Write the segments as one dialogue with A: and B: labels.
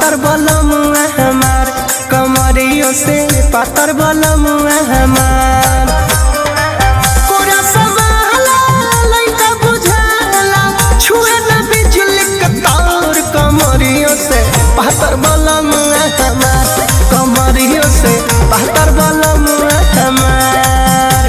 A: पातर बलम हमार कमरियों से पातर बलम हमार कोरा समाला लइका बुझाला छुए न बिजली के तार कमरियों से पातर बलम हमार कमरियों से पातर बलम हमार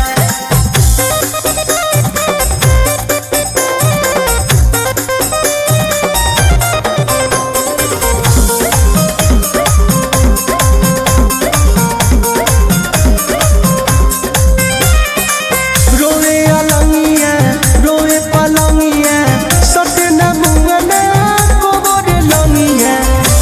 A: रोए अलंगिया रोए पलंगिया सटे न मुंगना कोबर लंगिया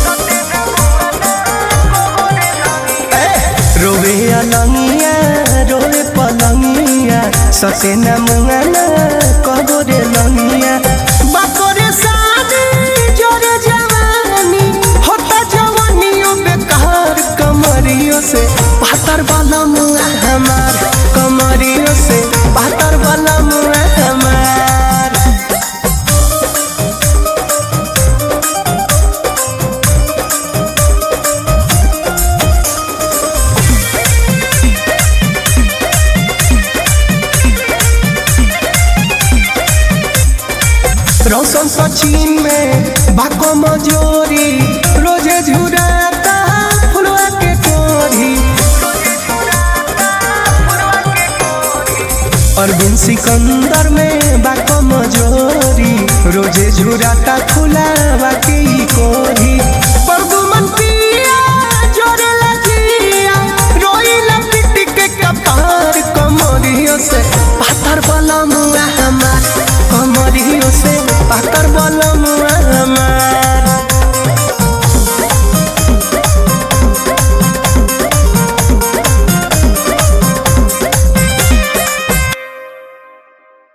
A: ए, रोए अलंगिया रोए पलंगिया सटे न मुंगना कोबर लंगिया बाकोरे शादी जोरे जवानी होता जवानियों बेकार कमरियों से पातर वाला मुआ हमार कमरियों से पातर वाला मुआ हमार रौशन सचिन में बाको मजोरी रोजे झुराता फुलवा के कोरी अरविंद सिकंदर में बाको मजोरी रोजे झुराता फुलावा के